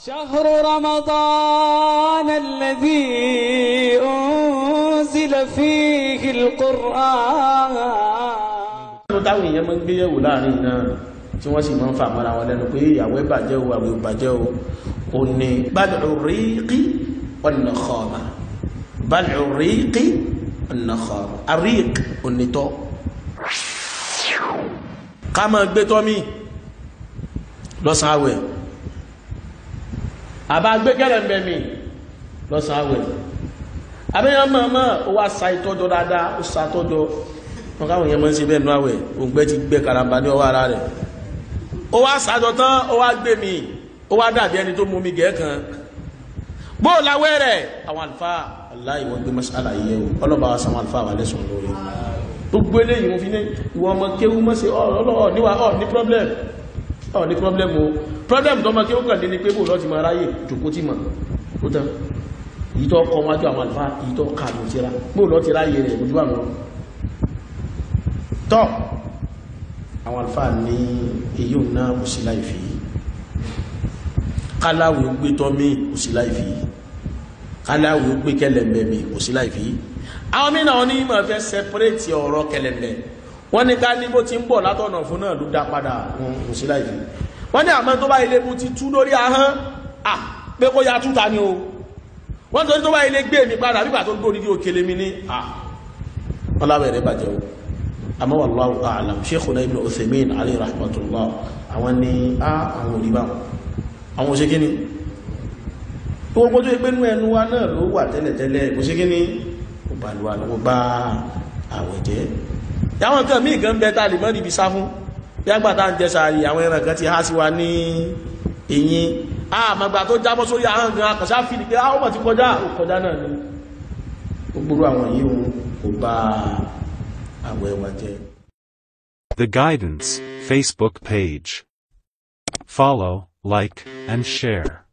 شهر رمضان الذي أنزل فيه القرآن nínú táwọn èèyàn máa ń gbé yẹ̀wò láàrin náà tí wọ́n sì máa ń fà mọ́ra wọn lẹ́nu pé ìyàwó ẹ̀ bàjẹ́ o àwẹ̀ ò bàjẹ́ o ò ní bad'u riqi wan-nakhama bad'u riqi wan-nakhama àríq onítọ́ ká máa gbé tọ́mí lọ́sàn àwẹ̀ àbá gbé kẹ́lẹ̀mbẹ̀ mi lọ́sàn àwẹ̀ àbẹ́yàn mọ̀ọ́mọ́ ó wá sa ìtọ́jọ́ dáadáa ó sa tọ́jọ́ wọn káwọn yẹn mọ́ sí bẹ́ẹ̀ nú àwẹ̀ òǹgbẹ́ ti gbé karamba ní ọwọ́ ara rẹ̀ ó wá sájọ tán ó wá gbé mi ó wá dàbí ẹni tó mú mi gẹ̀ẹ́kan bó láwẹ́ rẹ̀ àwọn àlùfáà aláì wọ́n gbé mọ́sálà yìí o ọlọ́ba wa sàwọn àlùfáà wà lẹ́sùn lórí gbogbo eléyìí mo fi ní ìwọ ọmọ kéwú mọ́ sí ọlọ́ọ̀ níwà ọ̀ ní problem ọ̀ ní problem o problem tó ọmọ kéwú kàn dé ni pé bó lọ́ọ́ ti máa ráyè jòkó tí mọ̀ ó tán èyí tó kọ́ wájú àwọn àlùfáà èyí tó kà ló ti ra bó lọ́ọ́ ti ráyè rẹ̀ ojú àwọn tọ́ àwọn alfa ní èyí ò náà kò sí láìfí káláwì ó gbé tọ́ mí kò sí láìfí káláwì ó gbé kẹlẹ̀mbẹ̀ mi kò sí láìfí àwọn mìíràn wọn ní ìmọ̀ fẹ́ sẹpẹ́rẹ́tì ọ̀rọ̀ kẹlẹ̀mbẹ̀ wọ́n ní ká ní bó ti ń bọ̀ látọ̀nà fún náà ló dá padà kò sí láìfí wọ́n ní àmọ́ tó bá ilé mu ti tú lórí ahọ́n à pé kó ya túta ni o wọ́n tó ní tó bá ilé gbé mi padà bí pàtó gbórí òkèlè mi ní à wọ́n lábẹ̀rẹ̀ bàjẹ́ o àmọ́ wallahu a'lam Sheikhuna Ibn Uthaymin alayhi rahmatullah àwọn ni á àwọn òrìbá àwọn òṣèké ni gbogbo tó pé nú ẹnu wa náà ló wà tẹ́lẹ̀tẹ́lẹ̀ kò ṣe kí ni ó bá lùwà lọ́wọ́ bá àwẹ̀ jẹ́ yàwọn nǹkan míì gan bẹ tá lè mọ́ níbi sá fún bí àgbàtà ń jẹsàárì àwọn ẹran kan ti há sí wa ní eyín àmàgbà tó jábọ́ sórí àwọn gan akọ̀ṣá fi ní pé á ó mọ̀ ti kọjá ó kọjá náà ni gbogbo àwọn yìí ó bá àwẹ̀ wa jẹ́ The Guidance Facebook page. Follow, like, and share.